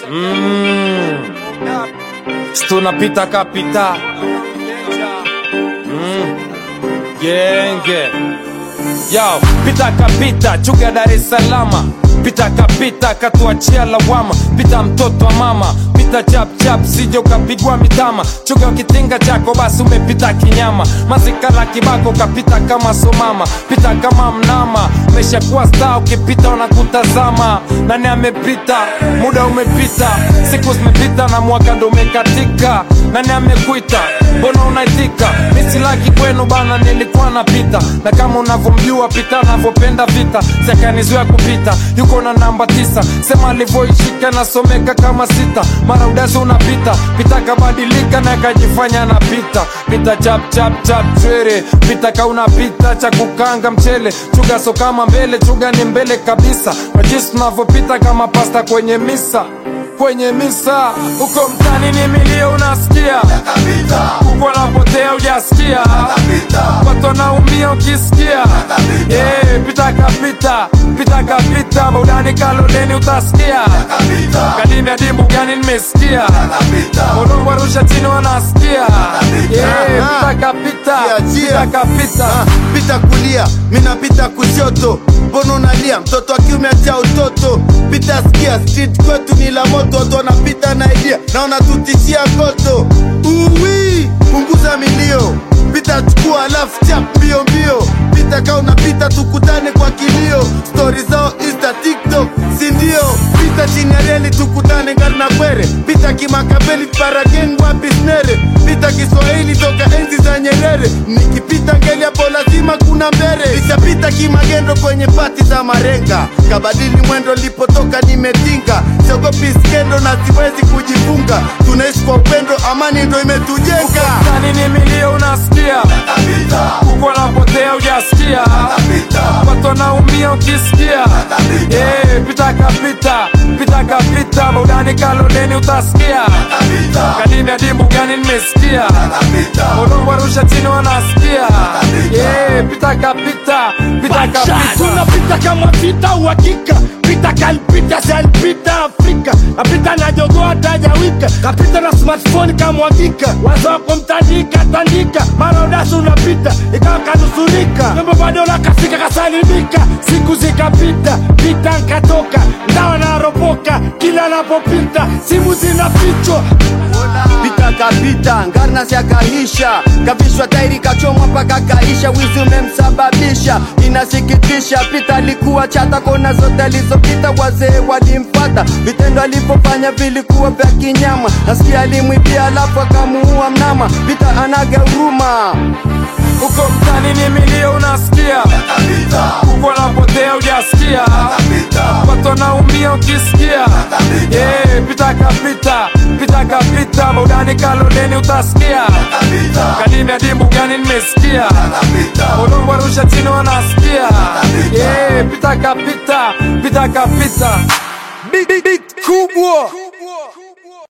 Mm. Tunapita kapita mm. Genge Yo, pita kapita chuga Dar es Salama pita kapita katuachia lawama pita mtoto wa mama pita chap chap sije ukapigwa mitama chuga kitinga chako basi umepita kinyama mazikala kibako kapita kama somama pita kama mnama umeshakuwa star ukipita wanakutazama nani amepita muda umepita siku zimepita na mwaka ndo umekatika nani amekuita mbona unaitika misilaki kwenu bana nilikuwa napita na kama unavyomjua pita anavyopenda vita sekanizuya kupita yuko na namba tisa sema alivyoishika nasomeka kama sita mara udasi unapita pita kabadilika na kajifanya napita pita chap chap chap chwere pita kaunapita cha kukanga mchele chuga so kama mbele chuga ni mbele kabisa kwa jinsi tunavyopita kama pasta kwenye misa kwenye misa uko mtani ni milio unasikia uko napotea ujasikia watu wanaumia ukisikia yeah, pita kapita pita kapita baudani kaloleni utasikia kadimi adimu gani nimesikia udongo warusha chini wanasikia yeah, pita kapita pita kapita pita kulia minapita kushoto mbono unalia mtoto wa kiume acha utoto pita skia street kwetu ni la moto watu wanapita na idea na wanatutishia koto uwi punguza milio pita chukua alafu chap mbio mbio pita kaa unapita tukutane kwa kilio stori zao insta tiktok sindio pita chini ya reli tukutane ngari na kwere pita kimakabeli parageng wapi snere pita kiswahili toka enzi za nyerere nikipita ngeli hapo lazima kuna mbere ishapita kimagendo kwenye pati za marenga kabadili mwendo lipotoka nimetinga siogopi skendo na siwezi kujifunga tunaishi kwa upendo amani ndo imetujenga Mtani ni milio unasikia uko napotea ujasikia watu wanaumia ukisikia yeah, pita kapita pita kapita baudani kaloleni utasikia kadimi adimu gani nimesikia udongo warusha chini wanasikia yeah, pita kapita pita kapita tunapita kama vita uhakika pita kalpita salpita afrika napita na jogo hatajawika kapita na smartphone kamwagika wazo wako mtandika tandika mara udasi unapita ikawa kanusurika mambo bado nakafika kasalimika siku zikapita pita nkatoka ndawa naropoka kila napopita simu zinafichwa pita kapita ngarna siakahisha kavishwa tairi kachomwa mpaka kaisha wizi umemsababisha inasikitisha pita alikuwa chata kona zote alizopita wazee walimfata vitendo alivyofanya vilikuwa vya kinyama nasikia alimwibia alafu akamuua mnama pita anaga huruma uko mtani ni milio unasikia uko napotea ujasikia watu wanaumia ukisikia yeah, pita kapita pita kapita baudani kaloleni utasikia kadimi adimu gani nimesikia udongo warusha chini wanasikia yeah, pita kapita pita kapita big, big, big kubwa